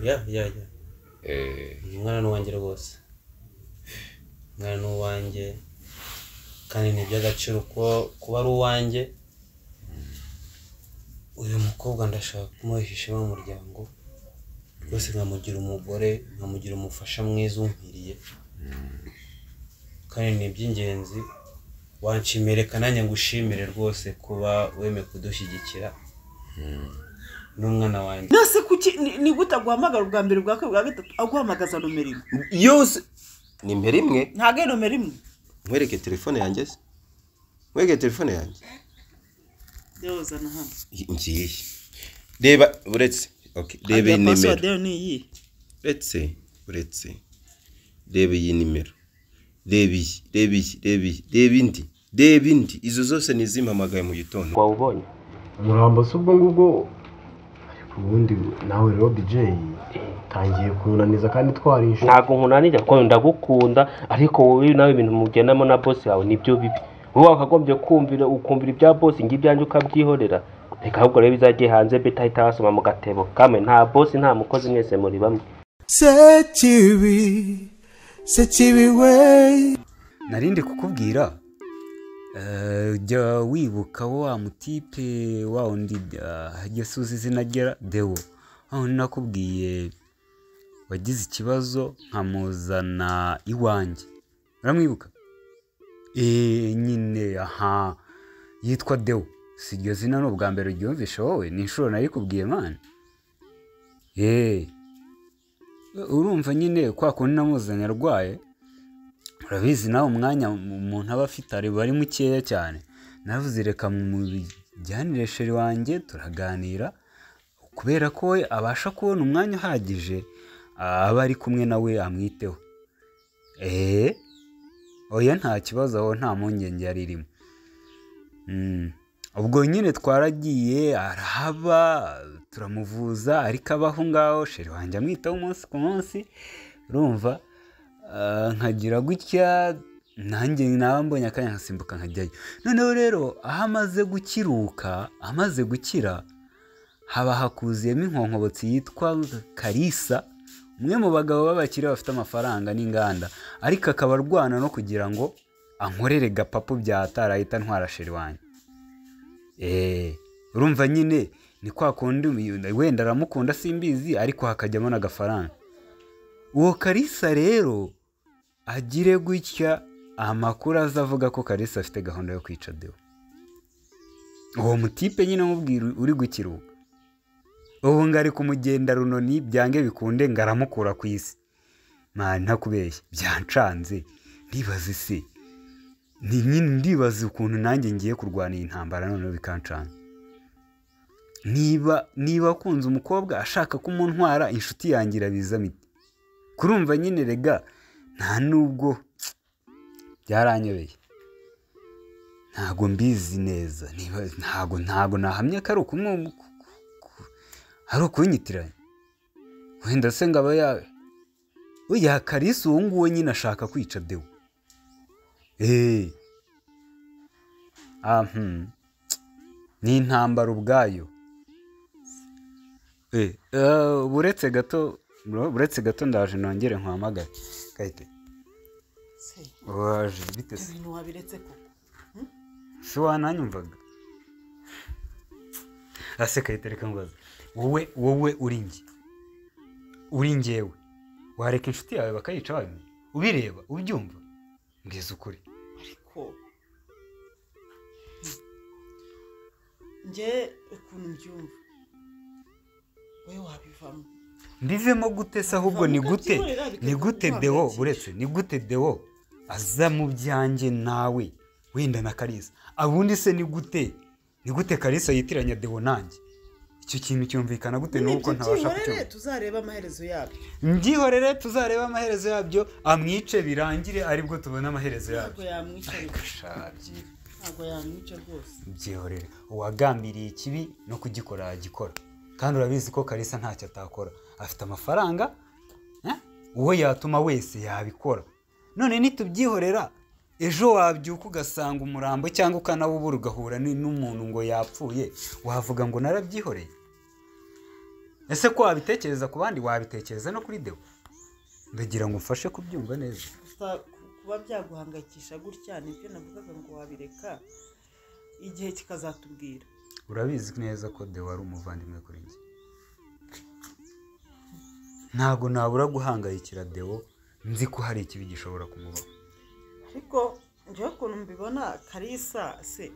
ya ya ya Eh, umwana ni uwanjye rwose umwana ni uwanjye kandi ni iby'agaciro kuba kuba ari uwanjye uyu mukobwa ndashaka kumuhisha iwe mu muryango rwose nkamugira umugore nkamugira umufasha mwiza umkwiriye kandi ni iby'ingenzi wanshimire kananjye ngushimire rwose kuba wemeye kudushyigikira n'umwana wanjye nose kuki ni- ni gute aguhamagara ubwa mbere ubwa kabiri ubwa gatatu aguhamagaza nomero imwe yose ni imbere imwe ntabwo ari nomero imwe nkwereke telefone yanjye se nkwereke telefone yanjye yozana hano ngiye reba uretse okay, reba iyi nimero nimero ni iyi uretse uretse reba iyi nimero reba iyi reba iyi reba iyi reba indi reba indi izo zose ni izimpamagaye mu gitondo wawubonye umurambo si ubwo ngubwo ariko ubundi nawe rero dj tangiye kunaniza kandi twarishe ntabwo nkunanira kuko ndagukunda ariko wowe nawe ibintu mugendamo na bosi yawe nibyo bibi wowe wakagombye kumvira ukumvira ibya bosi ngo ibyanjye ukabyihorera reka ahubwo rero bizajye hanze bita ahita wasoma mu gatebo kamwe nta bosi nta mukozi mwese muri bamwe sekibi sekibi we narinde kukubwira eh, jya wibuka wa mutipe wa undi ah, jya suza izina rya dewo aho nakubwiye wagize ikibazo nkamuzana iwanjye uramwibuka Eh, nyine aha yitwa dewo si iryo zina ni ubwa mbere uryumvishe wowe ni inshuro narikubwiye mani eee urumva nyine kwa kundi namuzanye arwaye urabizi nawe umwanya mu- umuntu aba afite ari ari mukeya cyane navuze reka mumujyanire sheri wanjye turaganira kubera ko we abasha kubona umwanya uhagije aba ari kumwe nawe amwiteho eee oya nta kibazo aho nta mpungenge yari irimo Mm. ubwo nyine twaragiye arahaba turamuvuza ariko abaho ngaho sheri wanjye amwitaho umunsi ku munsi urumva Ah, nkagira gutya nanjye naba mbonye akanya nkasimbuka nkajyayo noneho rero aho amaze gukiruka amaze gukira haba hakuziyemo inkonkobotsi yitwa karisa umwe mu bagabo b'abakire bafite amafaranga n'inganda ariko akaba arwana no kugira ngo ankorere gapapu byatarahita ntwara sheri wanjye eee urumva nyine ni kwa kundi wenda aramukunda simbizi ariko hakajyamo n'agafaranga uwo karisa rero agire gutya amakuru aza avuga ko karisa afite gahunda yo kwica dewo uwo mutipe nyine umubwira uri gukiruka ubu ngari kumugenda runoni byange bikunde ngaramukura ku isi mwana ntakubeshya byancanze ndibaza isi ni nyine ndibaza ukuntu nanjye ngiye kurwana iyi ntambara noneho bikancanza niba niba akunze umukobwa ashaka kumuntwara inshuti yanjye irabizamo ite kurumva nyine rega nta nubwo byaranyobeye ntago mbizi neza niba ntago ntago nahamya ko ari ukumwe ari ukunyitiranya wenda se ngaba yawe oya karisi uwo nguwo nyine ashaka kwica dewo eee ah hmm. ni intambara ubwayo Eh, eh, buretse gato bro, buretse gato ndaje nongere nkuhamagare kayite waje bite se ibintu wabiretse koko si wananyumvaga ase kayite reka mbaze wowe wowe uri njye uri njyewe wareka inshuti yawe bakayica bamwe ubireba ubyumva mbwiza ukuri ariko njye ukuntu mbyumva wowe wabivamo mbivemo gute se ahubwo ni gute ni gute dewo uretse ni gute dewo aza mu byanjye nawe wenda na karisa abundi se ni gute ni gute karisa yitiranya dewo nanjye icyo kintu cyumvikana gute nuko ntabasha kucyumva tuzareba amaherezo yabyo mbyihorere tuzarebe amaherezo yabyo amwice birangire aribwo tubona amaherezo ntabwo yabyo yamwica rwose Shabyi, ntabwo yamwica rwose byihorere uwagambiriye ikibi no kugikora yagikora kandi urabizi ko karisa ntacyo atakora afite amafaranga eh? uwo yatuma wese yabikora none nitubyihorera ejo wabyuka ugasanga umurambo cyangwa ukanawubura ugahura ni- n'umuntu ngo yapfuye wavuga ngo narabyihoreye ese ko wabitekereza ku bandi wabitekereza no kuri dewo ndagira ngo umfashe kubyumva neza gusa ku- kuba byaguhangayikisha gutya nibyo navugaga ngo wabireka igihe kikazatubwira urabizi neza ko dewo ari umuvandimwe kuri njye ntabwo nabura guhangayikira dewo nzi ko hari ikibi gishobora kumubaho ariko njyewe ukuntu mbibona karisa se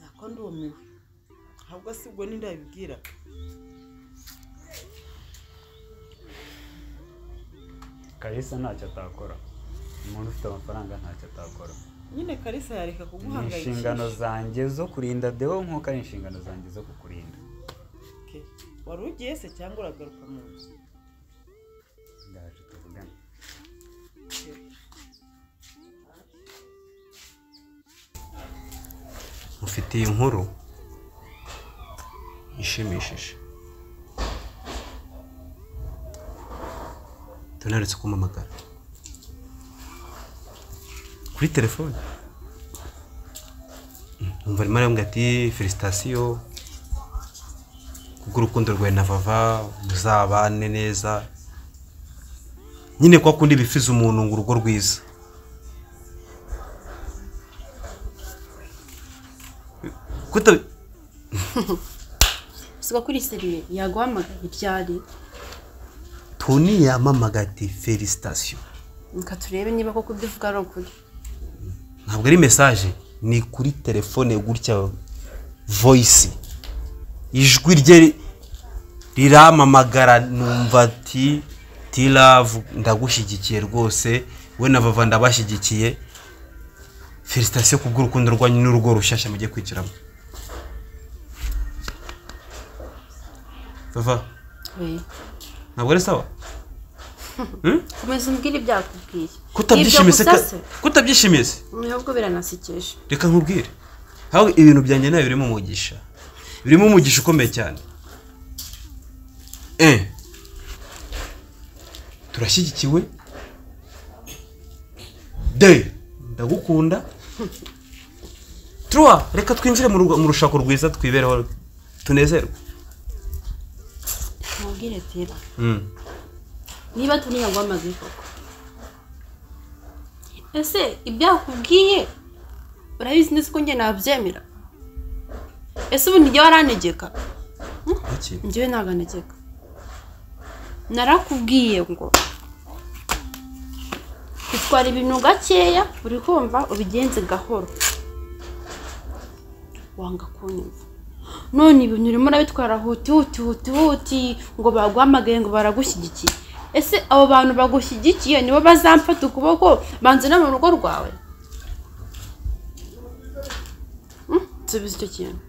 nako ndumiwe ahubwo si ubwo ninde yabibwira karisa ntacyo atakora umuntu ufite amafaranga ntacyo atakora nyine karisa yareka ni inshingano kuguhangayikisha zanjye zo kurinda dewo nk'uko ari inshingano zanjye zo kukurinda Ok. wari ugiye se cyangwa uragaruka mu nzu ndaje tuvugane mufitiye inkuru ishimishije tunaretse kumpamagara kuri telefone numva arimo arambwira ati felicitasiyo kubw'urukundo rwawe na vava muzabane neza nyine kwa kundi bifiza umuntu ngo urugo rwiza kuta gusa kuri seriye yaguhamagaye ibyari toni yamamagaye ati felicitasiyo reka turebe niba koko ibyo uvuga ari ukuri ntabwo ari mesaje ni kuri telefone gutya voyisi ijwi rye riramamagara numva ati tiravu ndagushyigikiye rwose we na vava ndabashyigikiye felicitasiyo kubw'urukundo rwanyu n'urugo rushyashya mujye kwigiramo vava we ntabwo ari sawa komeza umbwire ibyakubwiye kutabyishimiye se gusa ka- se kutabyishimiye se ntabwo biranasekeje reka nkubwire aho ibintu byanjye nawe birimo umugisha birimo umugisha ukomeye cyane eh turashyigikiwe de ndagukunda turuwa reka twinjire mu rugo- mu rushako rwiza twibereho tunezerwe mubwire tera Mm. niba turi yaguhamagaye koko ese ibyakubwiye urabizi neza ko njye nabyemera ese ubu nijye waranegeka Iki? njyewe ntaganegeka narakubwiye ngo bitwara ibintu gakeya uri kumva ubigenze gahoro wanga kunyumva none ibintu urimo urabitwara huti huti huti huti ngo baguhamagaye ngo baragushyigikiye ese abo bantu bagushyigikiye nibo bazamfata ukuboko banzana mu rugo rwawe Hmm, subiza icyo kintu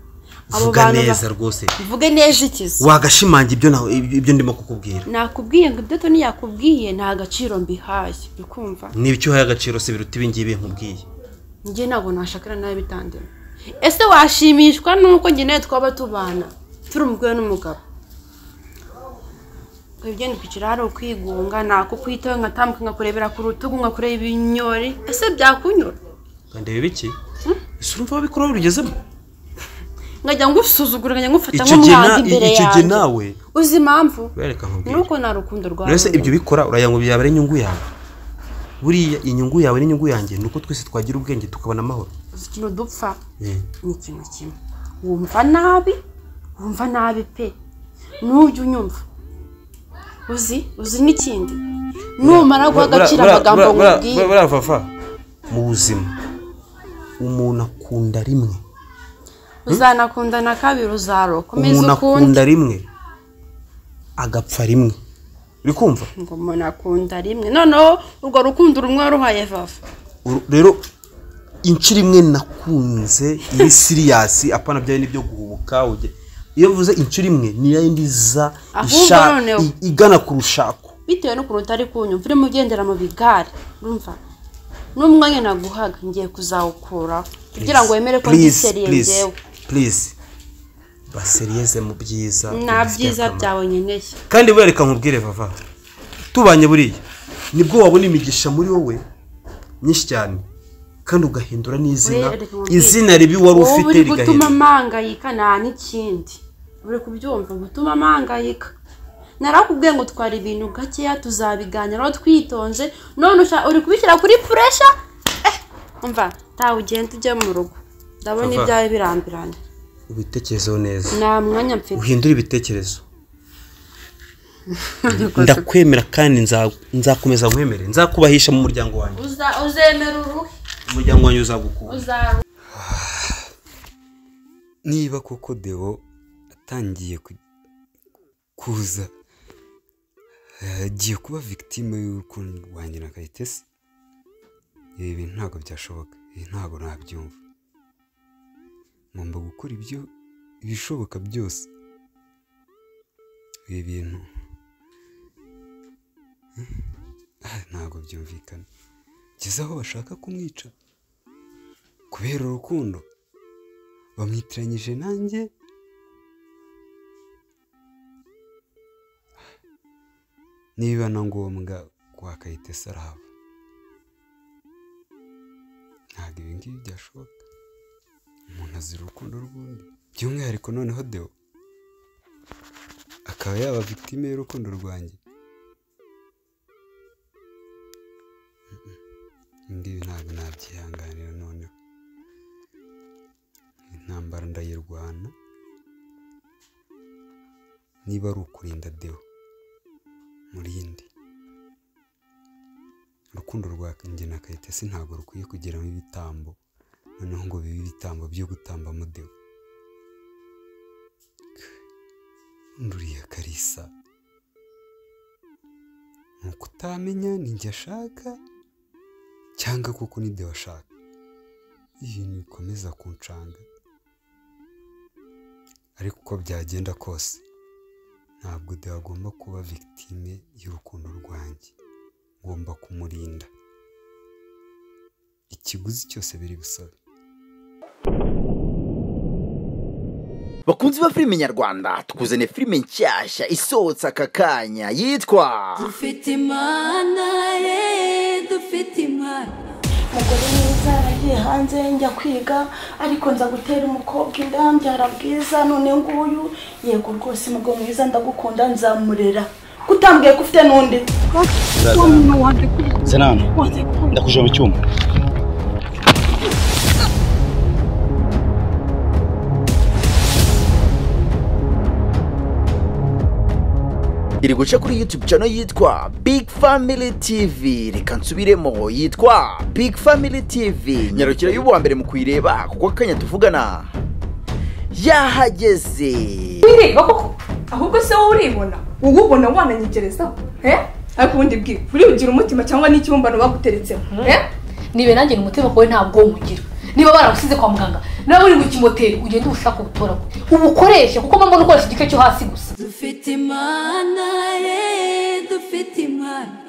Abo vuga bantu ba- neza rwose uvuge neza ikizi wagashimange ibyo na- ibyo ndimo kukubwira nakubwiye ngo ibyo toni yakubwiye nta gaciro mbihaye bikumva n'ibyo uhaye agaciro si biruta ibingibi nkubwiye njye ntabwo nashakira nawe bitandemo ese washimishwa n'uko njye nawe twaba tubana turi umugore n'umugabo ngo ibyo kwicira hari ukwigunga nakukwitaho nkatambuka nkakurebera ku rutugu nkakureba ibinyori ese byakunyura kandi biki ese urumva wabikora urugezemo nkajya ngusuzugura nkajya ngufata Icyo gihe nk'umwanzi na- imbere icyo yanjye gihe nawe uzi impamvu bereka ni nkubwire uko nta rukundo rwawe rero se ibyo bikora uragira ngo byaba ari inyungu yawe buriya inyungu yawe n'inyungu yanjye ni uko twese twagira ubwenge tukabona amahoro ikintu dupfa ni ikintu kimwe wumva nabi wumva nabi pe n'ujya unyumva uzi uzi n'ikindi numara guha agaciro amagambo nkubwiye buravafa mu buzima umuntu akunda rimwe uzanakunda na kabiri uzaroka umeze umuntu ukundi akunda rimwe agapfa rimwe uri kumva ngo umuntu akunda rimwe noneho urwo rukundo rumwe waruhaye vava Uru- rero inshuro imwe nakunze iyi siriyasi apana byari nibyo guhubuka ujye- iyo bivuze inshuro imwe niyo yindi iza Ahubwo isha- noneho. i- igana ku rushako bitewe n'ukuntu utari kunyumva urimo ugendera mu bigare urumva n'umwanya naguhaga ngiye kuzawukuraho kugira ngo wemere ko ndi seriye ngewe purize baseriyeze mu byiza nta bidufitiye byiza akamaro. byawe nkeneye kandi buriya reka nkubwire vava tubanye buriya nibwo wabona imigisha muri wowe myinshi cyane kandi ugahindura n'izina Oya, reka nkubwire. izina ribi wari wowe ufite uri gutuma rigahindura mpangayika nta n'ikindi uri kubyumva gutuma amahangayika narakubwiye ngo twara ibintu gakeya tuzabiganiraho twitonze none usha- uri kubishyira kuri puresha Eh, umva ntawe ugenda ujye mu rugo ndabona Papa. ibyawe birambiranye ubitekerezeho neza nta mwanya mfite uhindure ibitekerezo ndakwemera kandi nza- nzakomeza nkwemere nzakubahisha mu muryango wanjye Uza- uzemera uruhe umuryango wanjye uzagukunda uzaruhe niba koko deo atangiye ku- kuza eh, agiye kuba victime y'urukundo rwanjye na kayitesi ibi bintu ntabwo byashoboka ibi ntabwo nabyumva ngomba gukora ibyo ibishoboka byose ibi bintu ah, ntabwo byumvikana kugeza aho bashaka kumwica kubera urukundo bamwitiranyije nanjye niba na ngombwa wakayita saraba ntabwo ibi ngibi byashoboka umuntu azira urukundo rw'undi by'umwihariko noneho deo akaba yaba victime y'urukundo rwanjye Mm, mm. ibi ngibi ntabwo nabyihanganira noneho intambara ndayirwana niba ari ukurinda deo murinde urukundo rwa njye na kayitesi ntabwo rukwiye kugeramo ibitambo noneho ngo bibe ibitambo byo gutambamo deo nduriya karisa ni ukutamenya ni njye ashaka cyangwa kuko ni deo ashaka ibintu bikomeza kuncanga ariko uko byagenda kose ntabwo deo agomba kuba victime y'urukundo rwanjye ngomba kumurinda ikiguzi cyose biri busabe bakunzi ba filime nyarwanda tukuzaniye filime nshyashya isohotse aka kanya yitwa dufite imana ye dufite imana umugore mwiza yaragiye hanze njya kwiga ariko nza gutera umukobwa inda mbyara bwiza none nguyu yego rwose umugabo mwiza ndagukunda nzamurera kutambwiye ko ufite n'undi senano ndakuje mu cyuma iri guca kuri youtube channel yitwa big family tv reka nsubiremo yitwa big family tv nyarukira y'uwa mbere mu kuyireba kuko akanya tuvugana yahageze wireba koko ahubwo se wowe uribona wowe ubona wananyegereza eh? ariko ubundi bwiwe uribugira umutima cyangwa n'ikibumbano baguteretsemo eh? nibe nanjye ni umutima wawe ntabwo nywugira niba baragusize kwa muganga nawe uri mu kimoteri ugenda ubushaka ubutora ubukoreshe kuko mba mbona ukoresha igice cyo hasi gusa dufite imana ye dufite imana